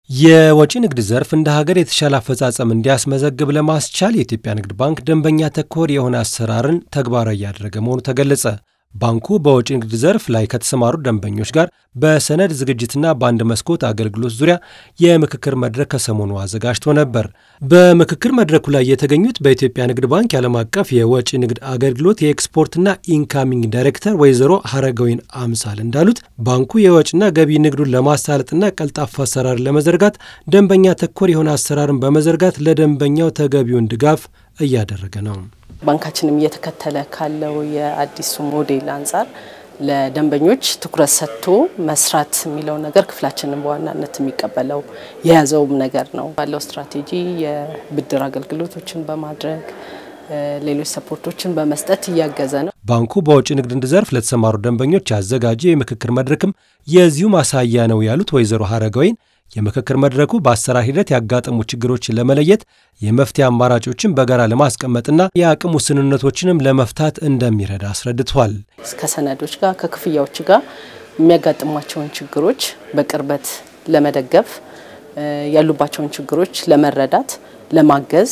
የወጪ ንግድ ዘርፍ እንደ ሀገር የተሻለ አፈጻጸም እንዲያስመዘግብ ለማስቻል የኢትዮጵያ ንግድ ባንክ ደንበኛ ተኮር የሆነ አሰራርን ተግባራዊ እያደረገ መሆኑ ተገለጸ። ባንኩ በወጪ ንግድ ዘርፍ ላይ ከተሰማሩ ደንበኞች ጋር በሰነድ ዝግጅትና በአንድ መስኮት አገልግሎት ዙሪያ የምክክር መድረክ ከሰሞኑ አዘጋጅቶ ነበር። በምክክር መድረኩ ላይ የተገኙት በኢትዮጵያ ንግድ ባንክ የዓለም አቀፍ የወጪ ንግድ አገልግሎት የኤክስፖርትና ኢንካሚንግ ዳይሬክተር ወይዘሮ ሀረገወይን አምሳል እንዳሉት ባንኩ የወጪና ገቢ ንግዱን ለማሳለጥና ቀልጣፋ አሰራር ለመዘርጋት ደንበኛ ተኮር የሆነ አሰራርን በመዘርጋት ለደንበኛው ተገቢውን ድጋፍ እያደረገ ነው። ባንካችንም እየተከተለ ካለው የአዲሱ ሞዴል አንጻር ለደንበኞች ትኩረት ሰጥቶ መስራት የሚለው ነገር ክፍላችንን በዋናነት የሚቀበለው የያዘውም ነገር ነው። ባለው ስትራቴጂ የብድር አገልግሎቶችን በማድረግ ሌሎች ሰፖርቶችን በመስጠት እያገዘ ነው። ባንኩ በወጪ ንግድ ዘርፍ ለተሰማሩ ደንበኞች ያዘጋጀው የምክክር መድረክም የዚሁ ማሳያ ነው ያሉት ወይዘሮ ሀረገወይን የምክክር መድረኩ በአሰራር ሂደት ያጋጠሙ ችግሮችን ለመለየት የመፍትሄ አማራጮችን በጋራ ለማስቀመጥና የአቅም ውስንነቶችንም ለመፍታት እንደሚረዳ አስረድቷል። ከሰነዶች ጋር ከክፍያዎች ጋር የሚያጋጥሟቸውን ችግሮች በቅርበት ለመደገፍ ያሉባቸውን ችግሮች ለመረዳት፣ ለማገዝ፣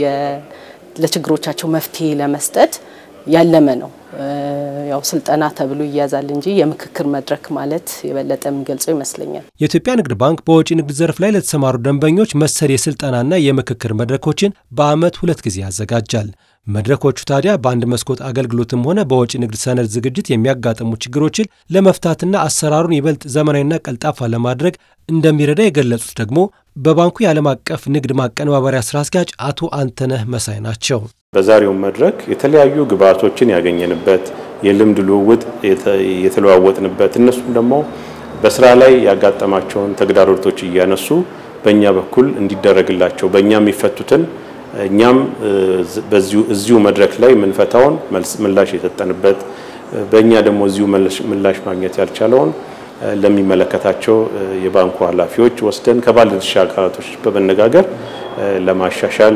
ለችግሮቻቸው መፍትሄ ለመስጠት ያለመ ነው። ያው ስልጠና ተብሎ ይያዛል እንጂ የምክክር መድረክ ማለት የበለጠ የሚገልጸው ይመስለኛል። የኢትዮጵያ ንግድ ባንክ በወጪ ንግድ ዘርፍ ላይ ለተሰማሩ ደንበኞች መሰል የስልጠናና የምክክር መድረኮችን በዓመት ሁለት ጊዜ ያዘጋጃል። መድረኮቹ ታዲያ በአንድ መስኮት አገልግሎትም ሆነ በወጪ ንግድ ሰነድ ዝግጅት የሚያጋጥሙ ችግሮችን ለመፍታትና አሰራሩን ይበልጥ ዘመናዊና ቀልጣፋ ለማድረግ እንደሚረዳ የገለጹት ደግሞ በባንኩ የዓለም አቀፍ ንግድ ማቀነባበሪያ ስራ አስኪያጅ አቶ አንተነህ መሳይ ናቸው። በዛሬው መድረክ የተለያዩ ግብዓቶችን ያገኘንበት የልምድ ልውውጥ የተለዋወጥንበት እነሱም ደግሞ በስራ ላይ ያጋጠማቸውን ተግዳሮቶች እያነሱ በእኛ በኩል እንዲደረግላቸው በእኛ የሚፈቱትን እኛም እዚሁ መድረክ ላይ የምንፈታውን ምላሽ የሰጠንበት በእኛ ደግሞ እዚሁ ምላሽ ማግኘት ያልቻለውን ለሚመለከታቸው የባንኩ ኃላፊዎች ወስደን ከባለድርሻ አካላቶች በመነጋገር ለማሻሻል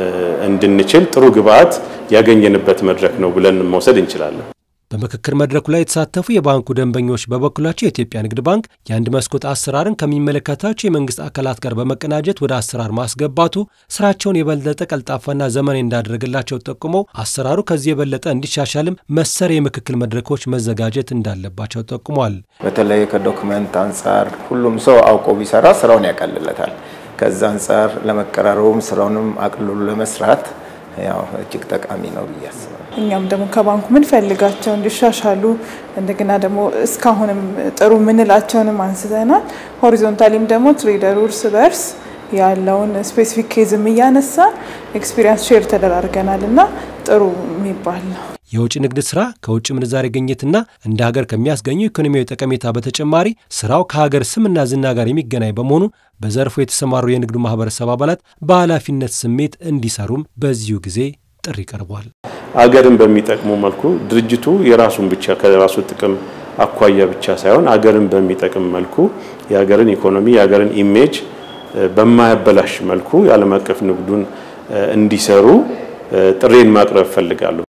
እንድንችል ጥሩ ግብዓት ያገኘንበት መድረክ ነው ብለን መውሰድ እንችላለን። በምክክር መድረኩ ላይ የተሳተፉ የባንኩ ደንበኞች በበኩላቸው የኢትዮጵያ ንግድ ባንክ የአንድ መስኮት አሰራርን ከሚመለከታቸው የመንግስት አካላት ጋር በመቀናጀት ወደ አሰራር ማስገባቱ ስራቸውን የበለጠ ቀልጣፋና ዘመናዊ እንዳደረግላቸው ጠቁመው አሰራሩ ከዚህ የበለጠ እንዲሻሻልም መሰር የምክክር መድረኮች መዘጋጀት እንዳለባቸው ጠቁመዋል። በተለይ ከዶክመንት አንጻር ሁሉም ሰው አውቆ ቢሰራ ስራውን ያቀልለታል። ከዛ አንጻር ለመቀራረቡም ስራውንም አቅልሎ ለመስራት ያው እጅግ ጠቃሚ ነው ብዬ አስባለሁ። እኛም ደግሞ ከባንኩ ምንፈልጋቸው እንዲሻሻሉ እንደገና ደግሞ እስካሁንም ጥሩ ምንላቸውንም አንስተናል። ሆሪዞንታሊም ደግሞ ትሬደሩ እርስ በርስ ያለውን ስፔሲፊክ ኬዝም እያነሳን ኤክስፒሪንስ ሼር ተደራርገናል እና ጥሩ የሚባል ነው። የውጭ ንግድ ስራ ከውጭ ምንዛሬ ግኝትና እንደ ሀገር ከሚያስገኙ ኢኮኖሚያዊ ጠቀሜታ በተጨማሪ ስራው ከሀገር ስምና ዝና ጋር የሚገናኝ በመሆኑ በዘርፉ የተሰማሩ የንግዱ ማህበረሰብ አባላት በኃላፊነት ስሜት እንዲሰሩም በዚሁ ጊዜ ጥሪ ቀርቧል። አገርን በሚጠቅሙ መልኩ ድርጅቱ የራሱን ብቻ ከራሱ ጥቅም አኳያ ብቻ ሳይሆን አገርን በሚጠቅም መልኩ የሀገርን ኢኮኖሚ የሀገርን ኢሜጅ በማያበላሽ መልኩ የዓለም አቀፍ ንግዱን እንዲሰሩ ጥሬን ማቅረብ እፈልጋለሁ።